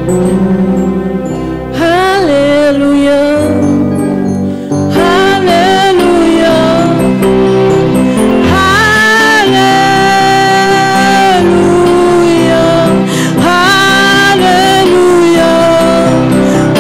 Hallelujah. Hallelujah. Hallelujah. Hallelujah.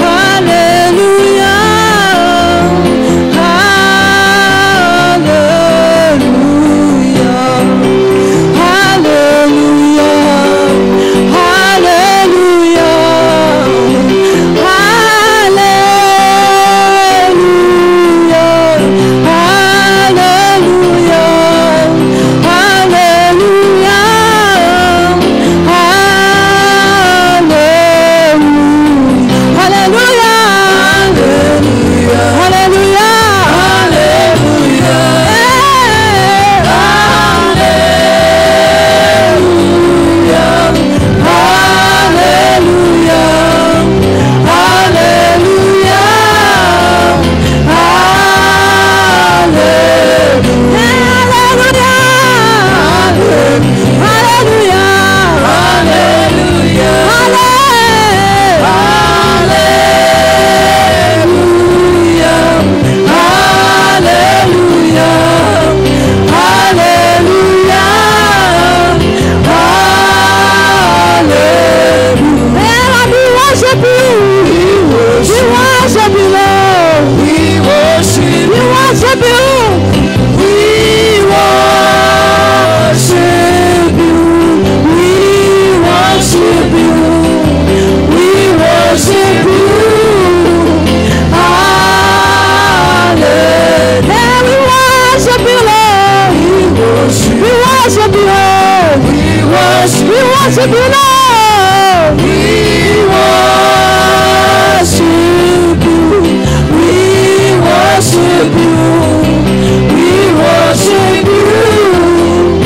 worship you, Lord. We worship you. We worship you. We worship you.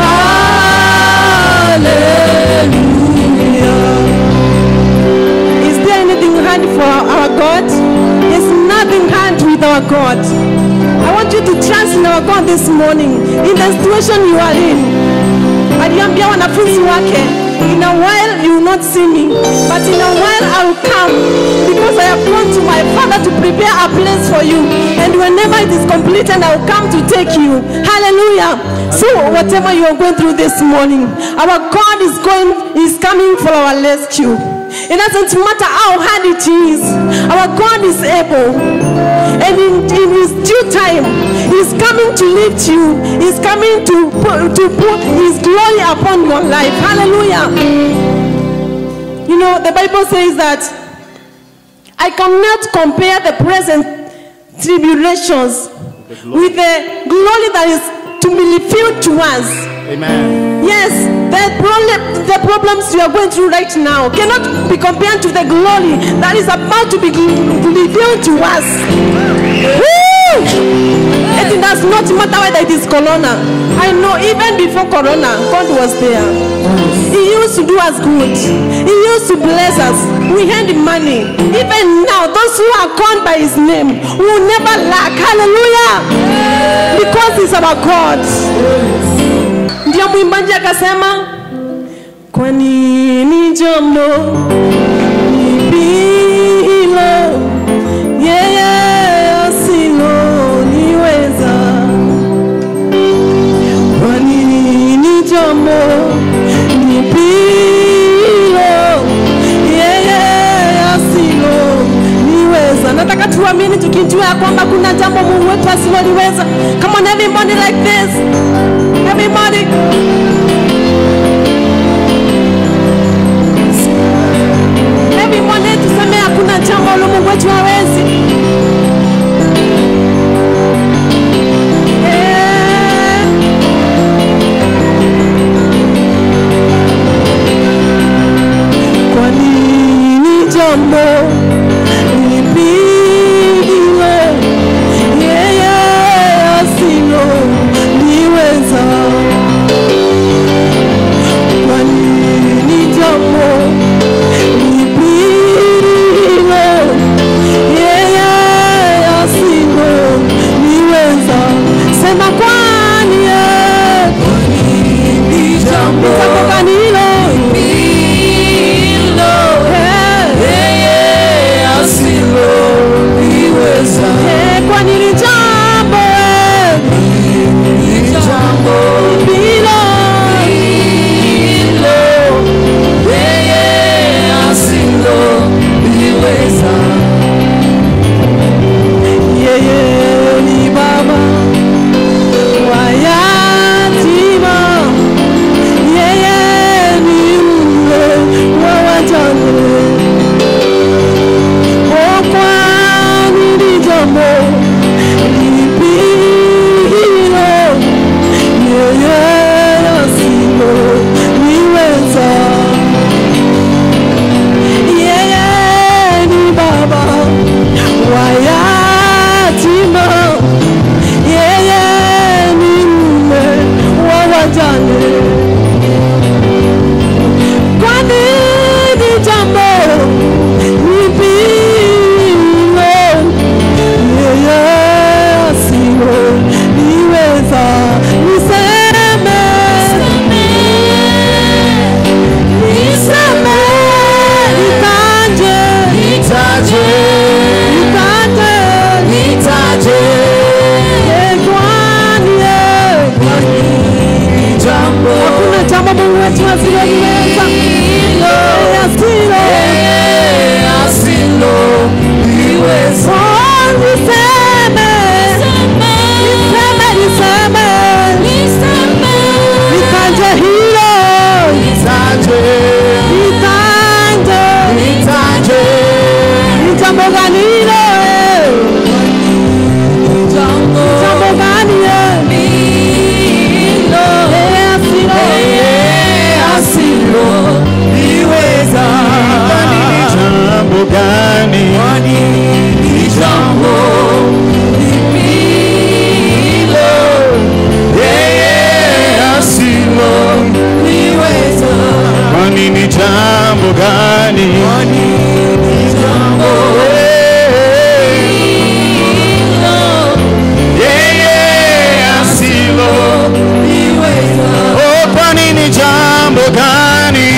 Hallelujah. Is there anything hard for our God? There's nothing hard with our God. I want you to trust in our God this morning in the situation you are in. aliambia wanafunzi wake in a while you will not see me but in a while i will come because i have gone to my father to prepare a place for you and whenever it is completed i will come to take you hallelujah so whatever you are going through this morning our god is going is coming for our rescue it doesn't matter how hard it is our god is able and in, in his due time he's coming to lift you he's coming to put, to put his glory upon your life hallelujah you know the bible says that i cannot compare the present tribulations with the glory that is to be revealed to us Amen. Yes, the problem, the problems you are going through right now cannot be compared to the glory that is about to be gl- revealed to us. Woo! It does not matter whether it is corona. I know even before corona, God was there. He used to do us good. He used to bless us. We had money. Even now, those who are called by His name will never lack. Hallelujah! Because He's our God. ndio mwimbaji akasema kwa nini jambo hilo yeye asiloniweza kwa nini jambo hilo yeye asiloniweza nataka tuamini tukijua ya kwamba kuna jambo mungu wetu asiloliweza come on everybody like this everybody everybody tuseme hakuna jambo lo mungu wetu hawezi Eh. Kwa nini jambo lipigile yeye asilo niweza? Kwa nini jambo lipigile yeye asilo niweza? Sema kwani yeye jambo gani hilo? Eh, kwamba Mungu wetu asiyeliweza asilo Oh, niseme niseme niseme nitanje hilo nitanje ni jambo gani hilo jambo gani asilo jambo gani yeye asilo kwani ni jambo gani yeye asilo oh kwani ni jambo gani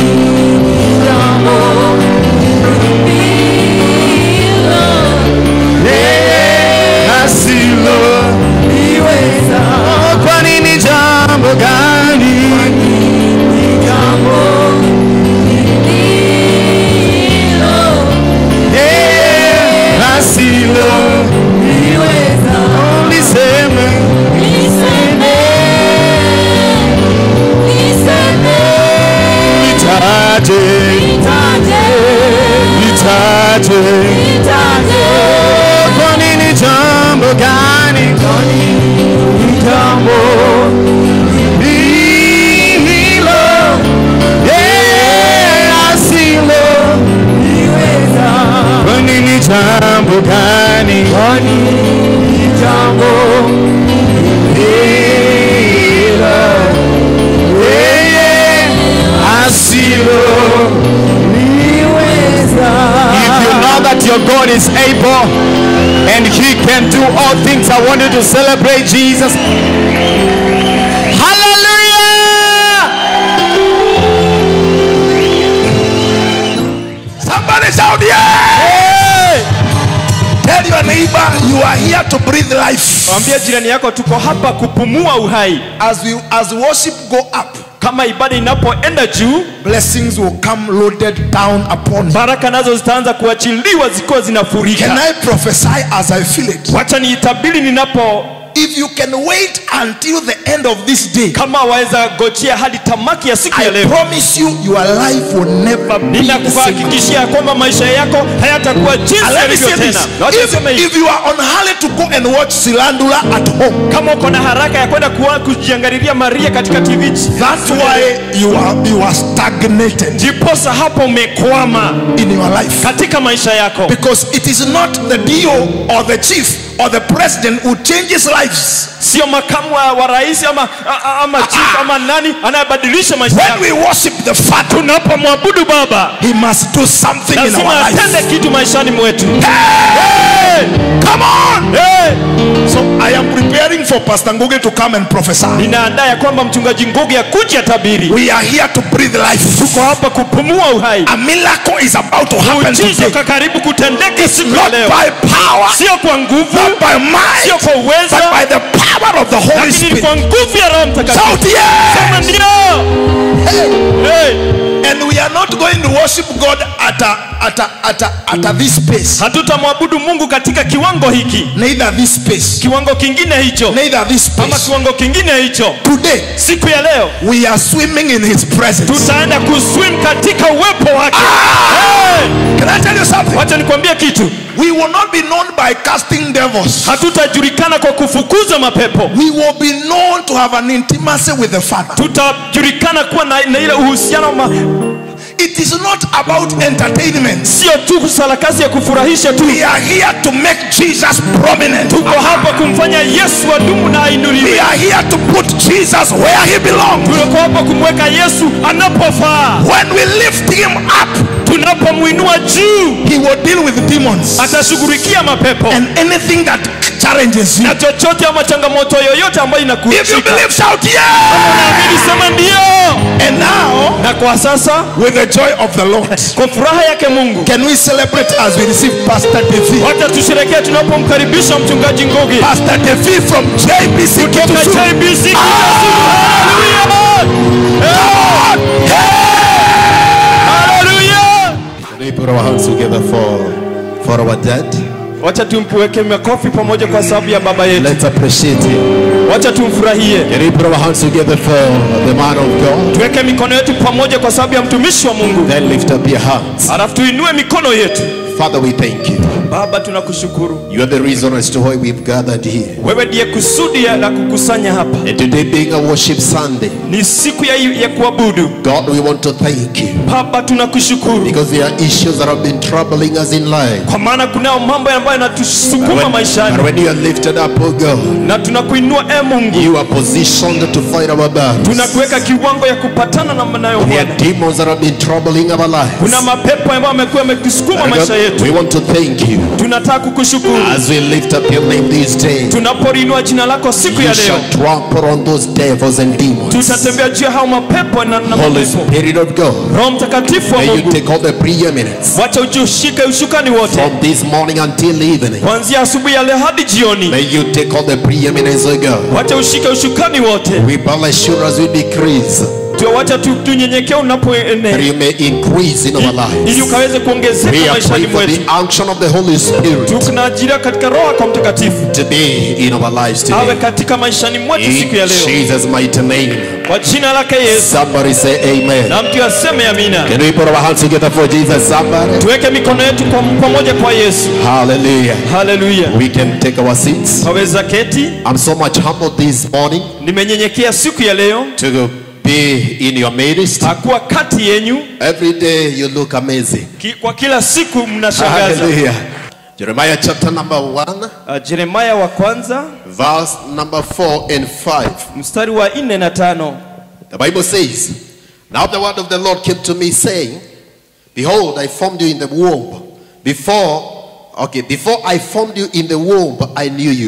yeye asilo oh kwani ni jambo gani yeye asilo uliseme nitaje nitaje kwani ni jambo gani jambo hilo yeye asilo kwani ni jambo gani yeye asilo If you know that your God is able and He can do all things, I want you to celebrate Jesus. Hallelujah! Somebody shout, yeah! Tell your neighbor you are here to breathe life. Mwambie jirani yako tuko hapa kupumua uhai. As we as worship go up, Kama ibada inapoenda juu, blessings will come loaded down upon you. baraka nazo zitaanza kuachiliwa zikiwa Can zinafurika. I prophesy as I feel it? Wacha niitabiri ninapo, If you can wait until the end of this day, kama waweza gojea hadi tamaki ya siku ya I leo, promise you, your life will never be the same. ninakuhakikishia kwamba maisha yako hayatakuwa jinsi And let me yalivyo say this: tena. Na wacha niseme if, hivi, if you are on hurry to go and watch Silandula at home, kama uko na haraka ya kwenda kuwa- kujiangalilia Maria katika TV, that's why you are you are stagnated jiposa hapo umekwama in your life. katika maisha yako, Because it is not the DO or the chief or the president who changes lives. sio makamu wa, wa rais ama, a- a- ama chief ama nani anayebadilisha maisha When yako. we worship the Father, Tunapomwabudu Baba He must do something in our lazima atende life. kitu maishani mwetu. Hey! Come on! Hey! So I am preparing for Pastor Nguge to come and prophesy. Ninaandaa ya kwamba mchungaji Ngugi akuja tabiri. We are here to breathe life. Tuko hapa kupumua uhai. A miracle is about to happen Muujiza today. uko karibu kutendeka siku ya Not leo, by power, sio kwa nguvu, not by might, sio kwa but uweza, by the power of the Holy lakini ni Spirit. kwa nguvu ya Roho Mtakatifu. Shout yes! Sema ndio. Hey! And we are not going to worship God at a, at a, at a, at a this space. Hatutamwabudu Mungu katika kiwango hiki, Neither this space. kiwango kingine hicho, Neither this ama space. kiwango kingine hicho. Today, Siku ya leo we are swimming in His presence. tutaenda kuswim katika uwepo wake. Hey! Can I tell you something? Wacha nikwambie kitu, We will not be known by casting devils. hatutajulikana kwa kufukuza mapepo, We will be known to have an intimacy with the Father. tutajulikana kuwa na, na ile uhusiano ma, It is not about entertainment. sio tu kusarakasi ya kufurahisha tu. We are here to make Jesus prominent. Tuko hapa kumfanya Yesu adumu na We ainuliwe. are here to put Jesus where he belongs. Tuko hapa kumweka Yesu anapofaa. When we lift him up, Tunapomwinua juu, he will deal with demons atashughulikia mapepo and anything that challenges you. na chochote ama changamoto yoyote ambayo If you inakushika. believe, shout yeah. Naamini sema ndio. And now, Na kwa sasa with the joy of the Lord, kwa furaha yake Mungu, can we celebrate as we receive Pastor Devi? wacha tusherekee tunapomkaribisha mchungaji Ngugi Pastor Devi from JBC kutoka Kitusu. JBC. Ah! Hallelujah! hands together for, for our dad. wacha tumweke makofi pamoja kwa sababu ya baba yetu Let's appreciate him. wacha tumfurahie Can we put our hands together for the man of God? tuweke mikono yetu pamoja kwa sababu ya mtumishi wa mungu Then lift up your hands. alafu tuinue mikono yetu Father, we thank you. baba tunakushukuru You are the reason as to why we've gathered here. wewe ndiye kusudi ya- la kukusanya hapa And today being a worship Sunday, ni siku ya, ya kuabudu God, we want to thank you baba tunakushukuru because there are issues that have been troubling us in life. kwa maana kunao mambo ambayo yanatusukuma And maishani when you are lifted up, oh God, na tunakuinua e mungu you are positioned to fight our battles. tunakuweka kiwango ya kupatana na nayo There Bwana. are demons that have been troubling our lives. kuna mapepo ambayo amekuwa yametusukuma And maisha God, yetu we want to thank you tunataka kukushukuru as we lift up your name this day. tunapolinua jina lako siku You ya leo shall trample on those devils and demons. tutatembea juu ya hao mapepo na, na Holy mapepo Spirit of God, roho mtakatifu wa may you mungu take all the preeminence wacha ujiushike ushukani wote from this morning until evening. kuanzia asubuhi ya leo hadi jioni May you take all the preeminence, O God. wacha ushike ushukani wote We bless you as we decrease, tu, wacha tu- tunyenyekee that unapoenea you may increase in our ili lives. ukaweze kuongezeka We are maishani praying for mwetu the unction of the Holy Spirit tunaajiria katika roho kwa mtakatifu to be in our lives awe today. katika maishani mwetu In siku ya leo Jesus' mighty name. kwa jina lake yesu Somebody say amen. na mtu aseme amina Can we put our hands together for Jesus? Somebody. tuweke mikono yetu kwa pamoja kwa yesu Hallelujah. haleluya We can take our seats. waweza keti I'm so much humbled this morning nimenyenyekea siku ya leo to be in your midst. hakuwa kati yenyu Every day you look amazing. ki, kwa kila siku mnashangaza Hallelujah. Jeremiah chapter number 1, uh, jeremaya wa kwanza verse number 4 and 5. mstari wa nne na tano The Bible says, Now the word of the Lord came to me, saying, Behold, I formed you in the womb. Before, okay, before I formed you in the womb, I knew you.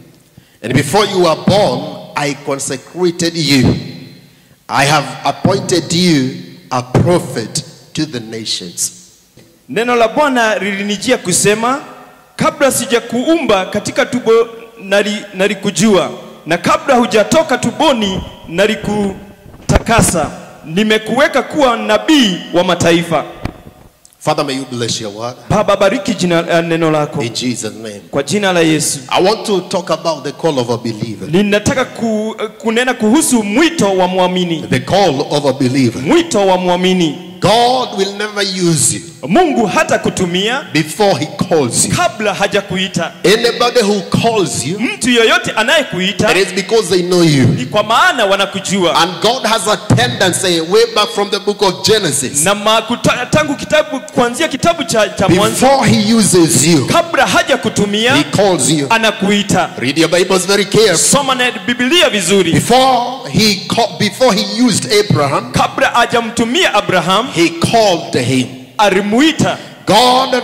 And before you were born, I consecrated you. I have appointed you a prophet to the nations. neno la bwana lilinijia kusema kabla sijakuumba katika tubo nali- nalikujua na kabla hujatoka tuboni nalikutakasa nimekuweka kuwa nabii wa mataifa Father, may you bless your word. baba bariki jina uh, neno lako In Jesus' name. kwa jina la yesu I want to talk about the call of a believer. ninataka ku, kunena kuhusu mwito wa mwamini The call of a believer. mwito wa mwamini God will never use you mungu hata kutumia before he calls you. kabla hajakuita Anybody who calls you, mtu yoyote anayekuita it is because they know you. ni kwa maana wanakujua And God has a tendency way back from the book of Genesis. na makuta, tangu kitabu kuanzia kitabu cha, cha mwanzo Before he uses you, kabla haja kutumia he calls you. anakuita Read your Bibles very carefully. soma na biblia vizuri Before he called, before he used Abraham, kabla hajamtumia abraham he called him. alimuita God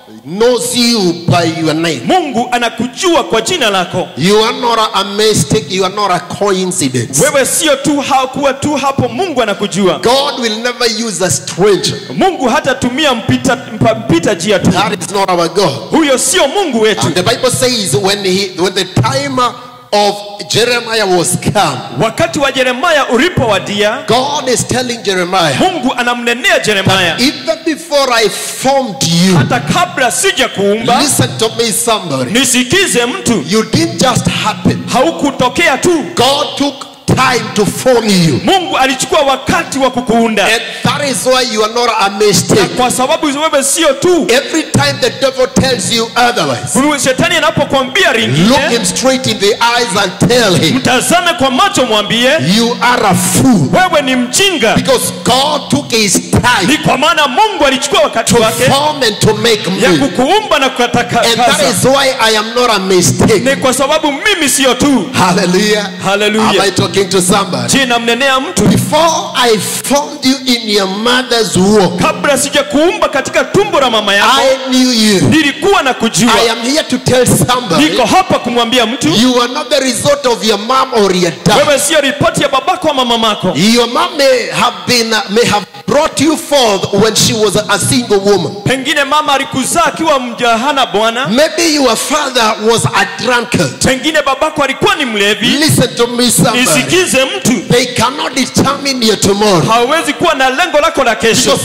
knows you by your name. mungu anakujua kwa jina lako You are not a mistake, you are not a coincidence. wewe sio tu hakuwa tu hapo mungu anakujua God will never use a stranger. mungu hatatumia mpita, mpa- mpita njia tu That is not our God. huyo sio mungu wetu And the Bible says when he when the time of Jeremiah was come, wakati wa yeremaya ulipowadia God is telling Jeremiah, mungu anamnenea yeremaya even before I formed you, hata kabla sija kuumba listen to me, somebody. nisikize mtu You didn't just happen. haukutokea tu God took time to form you. mungu alichukua wakati wa kukuunda And that is why you are not a na mistake. kwa sababu wewe sio tu Every time the devil tells you otherwise, shetani anapokuambia look ringine him straight in the eyes and tell him, mtazame kwa macho mwambie You are a fool. wewe ni mjinga Because God took his time ni kwa maana mungu alichukua wakati to wake form and to make ya me. kukuumba na And that kukatakasa is why I am not a mistake. ni kwa sababu mimi sio tu Hallelujah. Hallelujah. Am I talking to somebody? je namnenea mtu Before I formed you in your mother's womb, kabla sijakuumba katika tumbo la mama yako I knew you. nilikuwa na kujua I am here to tell somebody niko hapa kumwambia mtu you are not the result of your mom or your dad. wewe sio ripoti ya babako ama mamako Your mom may have been may have brought you forth when she was a single woman. pengine mama alikuzaa akiwa mjahana bwana Maybe your father was a drunkard. pengine babako alikuwa ni mlevi Listen to me, somebody. nisikize mtu They cannot determine your tomorrow. hawezi kuwa na lengo lako la kesho Because even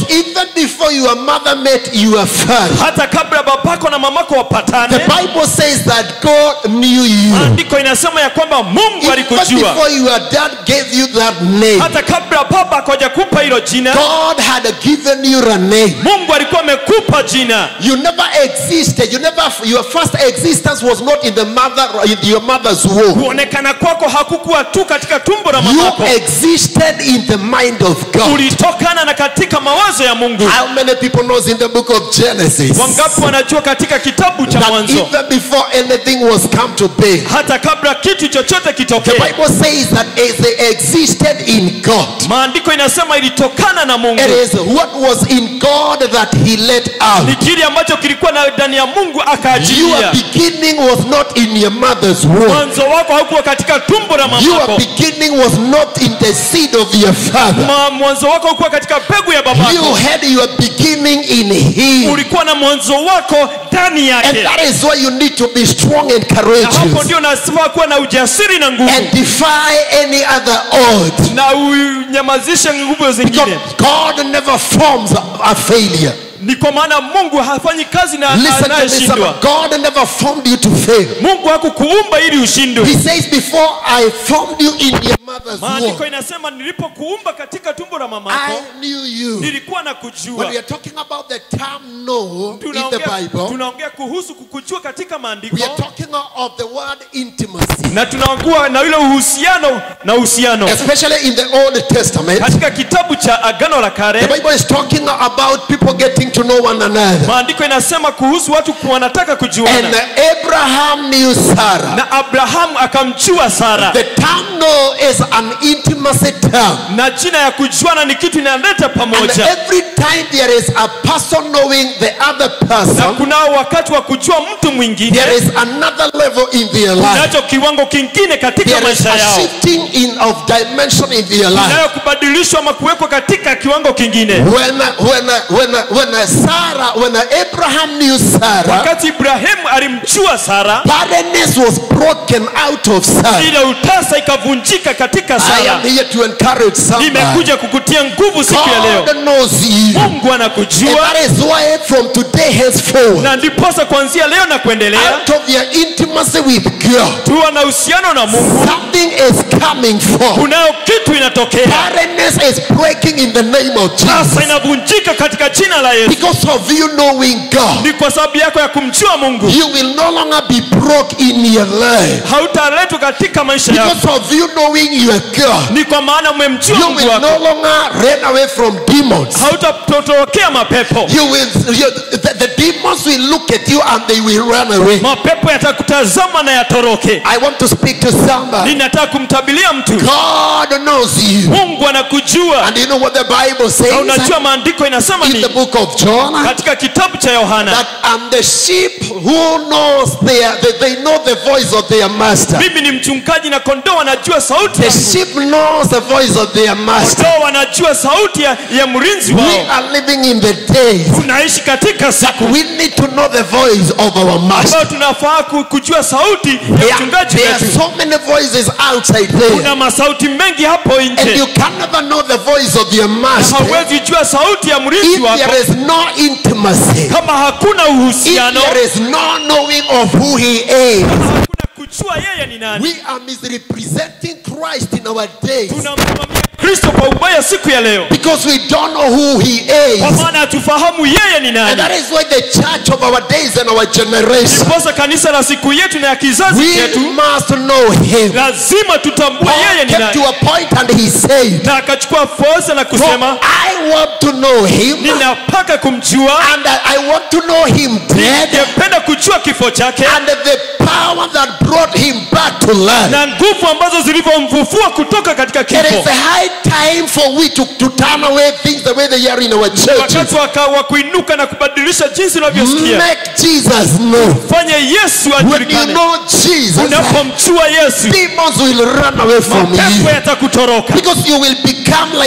before your mother met your father, hata kabla babako na mamako the wapatane Bible says that God knew you. maandiko inasema ya kwamba mungu Even alikujua before your dad gave you that name, hata kabla baba akoja kupa hilo jina God had given you a name. mungu alikuwa amekupa jina You never existed. You never. Your first existence was not in the mother, in your mother's womb. kuonekana kwako hakukuwa tu katika tumbo la You mamako existed in the mind of God. ulitokana na katika mawazo ya mungu How many people knows in the book of Genesis wangapi wanajua katika kitabu cha that mwanzo even before anything was come to be, hata kabla kitu chochote the kitokee Bible says that as they existed in God, maandiko inasema ilitokana na mungu it is what was in God that He let ni out. kile ambacho kilikuwa na ndani ya mungu Your akaajilia beginning was not in your mother's womb. mwanzo wako haukuwa katika tumbo la Your mamako beginning was not in the seed of your father. Ma, mwanzo wako haukuwa katika mbegu ya You babako had your beginning in Him. ulikuwa na mwanzo wako ndani And yake that is why you need to be strong and na hapo courageous ndio nasema kuwa na ujasiri na nguvu and defy any other odds. na unyamazishe nguvu Because zingine God never forms a, a failure. ni kwa maana mungu hafanyi kazi na Listen to me, anayeshindwa son. God never formed you to fail. mungu hakukuumba ili ushindwe He says, Before I formed you in your mother's maandiko womb, inasema nilipokuumba katika tumbo la mamako I knew you. nilikuwa na When kujua we are talking about the term know in the tunaongea Bible, tunaongea kuhusu kukujua katika maandiko we are talking of the word intimacy. na tunaongua na ile uhusiano na uhusiano Especially in the Old Testament, katika kitabu cha agano la the kale Bible is talking about people getting to know one another. maandiko inasema kuhusu watu wanataka And kujuana Abraham knew Sarah. na abrahamu akamjua sara The term know is an intimacy term. na jina ya kujuana ni kitu inaleta And pamoja every time there is a person knowing the other na person, kunao wakati wa kujua mtu mwingine there is another level in their life. nacho kiwango kingine katika There is maisha a yao shifting in of dimension in their life. nayo kubadilishwa ama kuwekwa katika kiwango kingine When when when when Sarah, when Abraham knew Sarah, wakati ibrahimu alimjua sara barrenness was broken out of Sarah. ile utasa ikavunjika katika I sara am here to encourage somebody. nimekuja kukutia nguvu siku ya leo God knows you. mungu And anakujua that is why from today henceforth, na ndiposa kuanzia leo na kuendelea out of your intimacy with God, tuwa na uhusiano na mungu something is coming forth. kunayo kitu inatokea Barrenness is breaking in the name of sasa Jesus. inavunjika katika jina la yesu Because of you knowing God, ni kwa sababu yako ya kumjua mungu you will no longer be broke in your life. hautaletwa katika maisha yako Because of you knowing your God, ni kwa maana umemjua you mungu will wako no longer run away from demons. hautatotokea mapepo You will, you, the, the demons will look at you and they will run away. mapepo yatakutazama na yatoroke I want to speak to somebody. ninataka kumtabilia mtu God knows you. mungu anakujua And you know what the Bible na says unajua maandiko inasema in the ni book of John? katika kitabu cha yohana That I'm the sheep who knows their, they, they know the voice of their master. mimi ni mchungaji na kondoo wanajua sauti The yangu. sheep knows the voice of their master. kondoo wanajua sauti ya, ya mlinzi We wao are living in the days tunaishi katika siku we need to know the voice of our master. ambayo tunafaa ku- kujua sauti ya There, mchungaji there are wetu so many voices outside there. kuna masauti mengi hapo And nje you can never know the voice of your master hauwezi jua sauti ya mlinzi if wako there is no intimacy. kama hakuna If uhusiano there is no knowing of who he is. hakuna kujua yeye ni nani We are misrepresenting Christ in our days tunamsimamia kristo kwa ubaya siku ya leo because we don't know who he kwa is. maana hatufahamu yeye ni And nani that is why the church of our days and our generation, ndiposa kanisa la siku yetu na ya kizazi we chetu must know him. lazima tutambue yeye Paul ni came to nani a point and he said, na akachukua fursa na For kusema I want to know him ninapaka kumjua and I want to know him dead ningependa kujua kifo chake and the power that brought him back to life. na nguvu ambazo zilivyomfufua kutoka katika It kifo is a high time for we to, to turn away things the way they are in our churches. wakati waka- wa kuinuka na kubadilisha jinsi unavyosikia Make Jesus know. fanye yesu When you ajulikane know Jesus, unapomjua yesu demons will run away from mapepo you yatakutoroka because you will become like the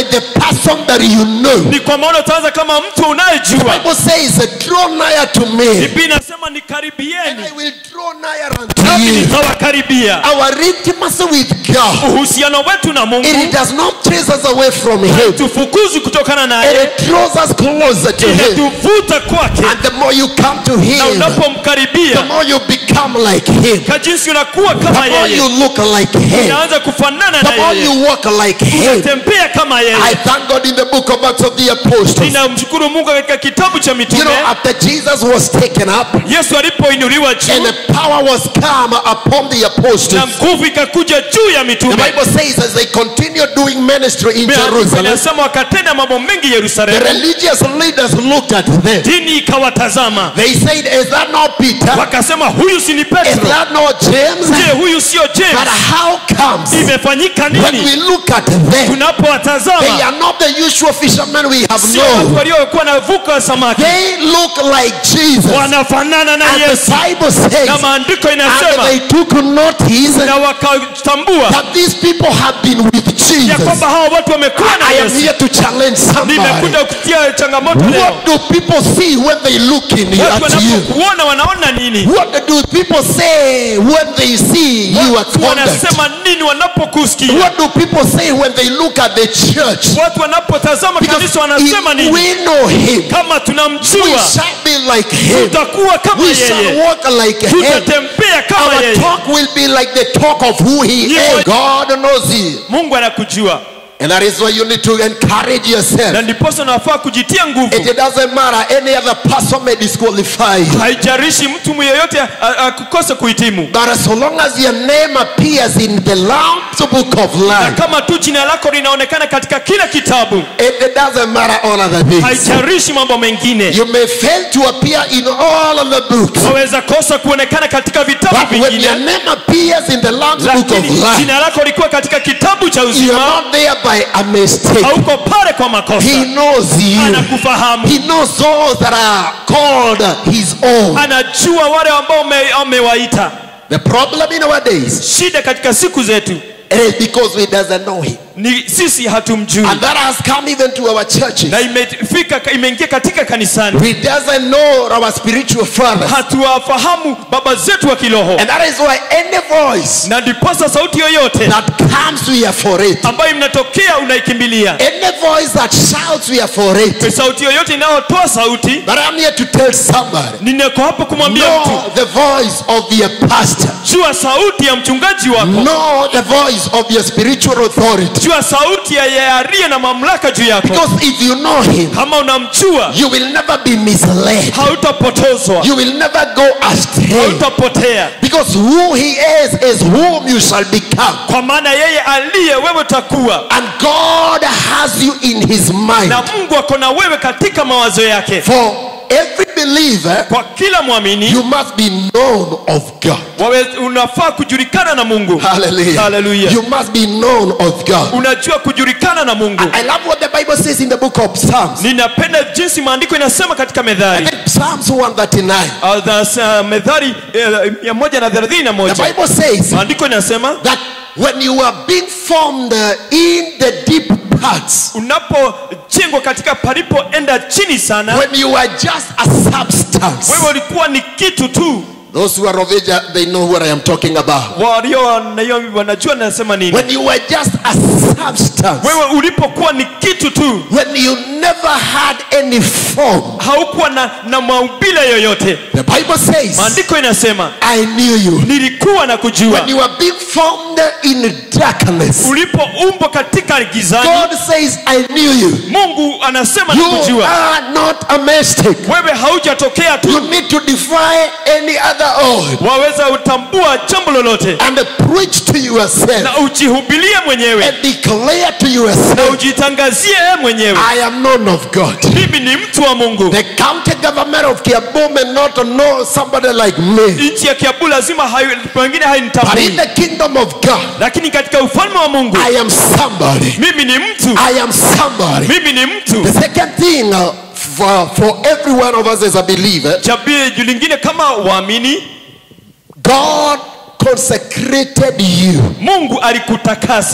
person that you know. ni kwa maana utaanza kama mtu The unayejua Bible says, Draw nigher to me, biblia inasema and nikaribieni I will draw nigher unto nami you. nitawakaribia Our intimacy with God, uhusiano wetu na it mungu does not chase us away from Him, tufukuzi kutokana and naye it draws us closer to Him. inatuvuta kwake And the more you come to na Him, the unapomkaribia more you become like Him, ka jinsi unakuwa the kama more yeye you look like Him, unaanza kufanana the na more yeye you walk like Him. unatembea kama I yeye thank God in the book of Acts of the Apostles. ninamshukuru mungu katika kitabu cha You mitume know, after Jesus was taken up yesu alipoinuliwa and juu the power was come upon the na apostles, nguvu ikakuja juu ya the mitume Bible says as they continued doing ministry in Biblia Jerusalem, inasema wakatenda mambo mengi the yerusalemu religious leaders looked at them. dini ikawatazama They said, Is that not Peter? wakasema huyu si ni Is petro that not James? je huyu sio But james how comes imefanyika when nini we look at them, they tunapowatazama are not the usual fishermen we have sio watu known? waliokuwa na vuka samaki They look like Jesus. wanafanana na And the yesu Bible says, na maandiko and inasema they took notice na wakatambua that these people have been with ya Jesus. kwamba hawa watu wamekuwa na I am yesu here to challenge somebody. nimekuja kutia changamoto leo What do people see when they look in watu at you? wanapokuona wanaona nini What do people say when they see you at Watu conduct? wanasema nini wanapokusikia What do people say when they look at the church? watu wanapotazama Because kanisa wanasema if nini we know him, kama we tunamjua shall be like him. tutakuwa kama We shall yeye walk like him. tutatembea kama Our yeye talk will be like the talk of who he Hivyo- is. God knows you. mungu anakujua And that is why you need to encourage yourself. na ndiposa unafaa kujitia nguvu It doesn't matter. Any other person may disqualify you. haijarishi mtu yeyote akukose kuhitimu But so long as your name appears in the Lamb's book of na life, kama tu jina lako linaonekana katika kila kitabu it, it doesn't matter all other things. haijarishi mambo mengine You may fail to appear in all of the books. waweza kosa kuonekana katika vitabu But when your vingine name appears in the Lamb's book of lakini life, jina lako likuwa katika kitabu cha you're uzima not there by a mistake. hauko pale kwa makosa He knows you. anakufahamu He knows those that are called his own. anajua wale ambao ume- amewaita The problem in our days shida katika siku zetu it is because we doesn't know him. ni sisi hatumjui And that has come even to our churches. na imefika imeingia katika kanisani We doesn't know our spiritual fathers. hatuwafahamu baba zetu wa kiroho And that is why any voice na ndiposa sauti yoyote that comes, we are for it. ambayo inatokea unaikimbilia Any voice that shouts, we are for it. sauti yoyote inayotoa sauti But I'm here to tell somebody. nineko hapo kumwambia Know mtu the voice of your pastor. jua sauti ya mchungaji wako Know the voice of your spiritual authority. jua sauti ya yeye aliye na mamlaka juu yako Because if you know him, kama unamjua you will never be misled. hautapotozwa You will never go astray. hautapotea Because who he is is whom you shall become. kwa maana yeye aliye wewe utakuwa And God has you in his mind. na mungu ako na wewe katika mawazo yake For every believer, kwa kila mwamini you must be known of God. wawe, unafaa kujulikana na mungu Hallelujah. Hallelujah. You must be known of God. unajua kujulikana na mungu I love what the Bible says in the book of Psalms. ninapenda jinsi maandiko inasema katika medhari Psalms 139. Uh, the, uh, medhari uh, mia moja na thelathini na The moja Bible says maandiko inasema that when you are being formed uh, in the deep parts, unapojengwa katika palipoenda chini sana when you are just a substance, wewe ulikuwa ni kitu tu those who are of age, uh, they know what I am talking about. walio na hiyo wanajua nasema nini When you were just a substance, wewe ulipokuwa ni kitu tu when you never had any form, haukuwa na, na maubile yoyote the Bible says, maandiko inasema I knew you. nilikuwa na kujua When you are being formed in darkness, ulipoumbwa katika gizani God says, I knew you. mungu anasema You nakujua are not a mistake. wewe haujatokea You tu need to defy any other oath waweza utambua jambo lolote and preach to yourself na ujihubilie mwenyewe and declare to na yourself, ujitangazie wewe mwenyewe I am known of God. mimi ni mtu wa mungu The county government of Kiambu may not know somebody like me, nchi ya kiabu lazima hayo- pengine but in hainitambui the kingdom of God, lakini katika ufalme wa mungu I am somebody. mimi ni mtu I am somebody. mimi ni mtu The second thing uh, for, for every one of us as a believer, chabii lingine kama waamini God consecrated you. mungu alikutakasa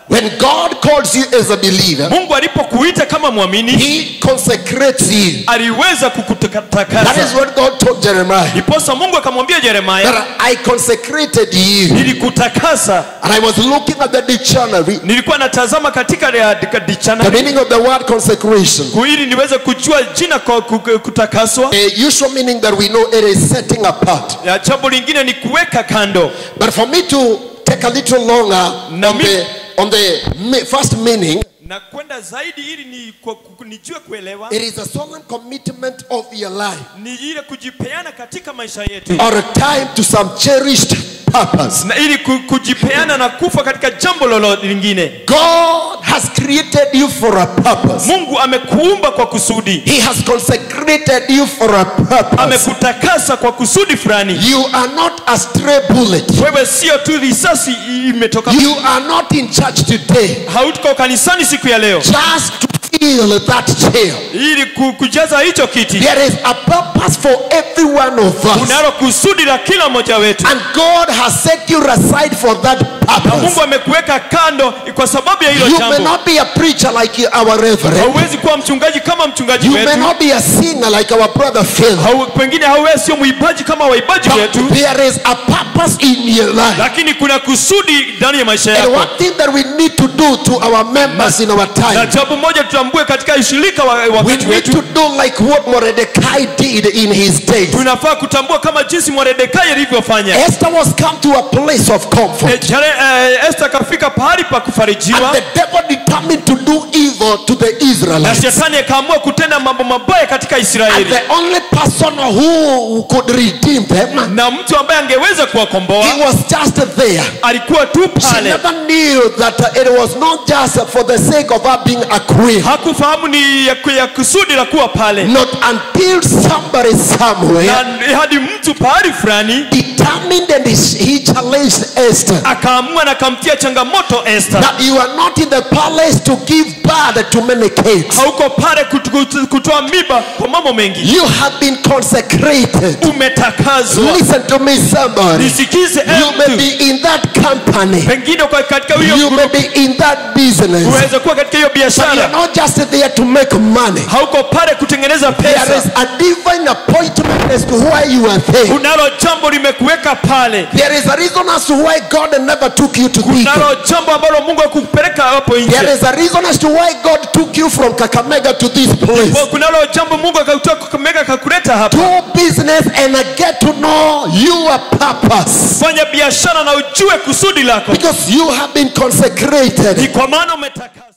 When God calls you as a believer, mungu alipokuita kama mwamini He consecrates you. aliweza That is kukutakasa what God told Jeremiah. ndiposa mungu akamwambia jeremaya That I consecrated you. nilikutakasa And I was looking at the dictionary. nilikuwa natazama katika ya- katika The dictionary meaning of the word consecration. ku- ili niweze kujua jina kwa ku- ku- kutakaswa A usual meaning that we know it is setting apart. ya jambo lingine ni kuweka kando But for me to take a little longer Na on mi- the on the me- first meaning, na kwenda zaidi ili ni, kwa- ku- nijue kuelewa it is a solemn commitment of your life ni ile kujipeana katika maisha yetu or a time to some cherished purpose. na ili ku- kujipeana na kufa katika jambo lolote lingine God has created you for a purpose. mungu amekuumba kwa kusudi He has consecrated you for a purpose. amekutakasa kwa kusudi fulani You are not a stray bullet. wewe sio tu risasi imetoka You are not in church today hautuko kanisani siku ya leo just to fill that chair. ili ku- kujaza hicho kiti There is a purpose for every one of us. unalo kusudi la kila mmoja wetu And God has set you aside for that na purpose. mungu amekuweka kando kwa sababu ya hilo You may jambo not be a preacher like our reverend. hauwezi kuwa mchungaji kama mchungaji You may wetu not be a singer like our brother Phil. Hau, pengine hauwezi sio mwimbaji kama waibaji wetu But there is a purpose in your life. lakini kuna kusudi ndani ya maisha And yako one thing that we need to do to our members in our na time, jambo moja tutambue katika ushirika wa we wakati need wetu to do like what Mordecai did in his days. tunafaa kutambua kama jinsi mwaredekai alivyofanya Esther was come to a place of comfort. Eh, jare- eh, Esther akafika pahali pa And kufarijiwa the devil determined to do evil to the na Israelites. shetani akaamua kutenda mambo mabaya katika And Israeli the only person who could redeem them, na mtu ambaye angeweza kuwakomboa he was just there. alikuwa tu She pale never knew that uh, it was not just for the sake of her being a queen. hakufahamu ni ya, ya kusudi la kuwa pale Not until somebody somewhere na hadi mtu pahali fulani determined and he he challenged Esther akaamua na akamtia changamoto Esther that you are not in the palace to give birth to many kids. hauko pale kutu- kutu- kutoa miba kwa mambo mengi You have been consecrated. umetakazwa Listen to me, somebody. nisikize eh, You may mtu. be in that company. pengine kwa katika hiyo You may be in that business. uweze kuwa katika hiyo But you're biashara not just there to make money. hauko pale kutengeneza There is pesa a divine appointment as to why you are there. unalo jambo limekuweka pale There is a reason as to why God never took you to Thika. unalo jambo ambalo mungu akupeleka hapo There nje is a reason as to why God took you from Kakamega to this place. Kwa kunalo jambo mungu akakutoa kakamega akakuleta hapa Do business and get to know your purpose. fanya biashara na ujue kusudi lako Because you have been ni consecrated. kwa maana umetaka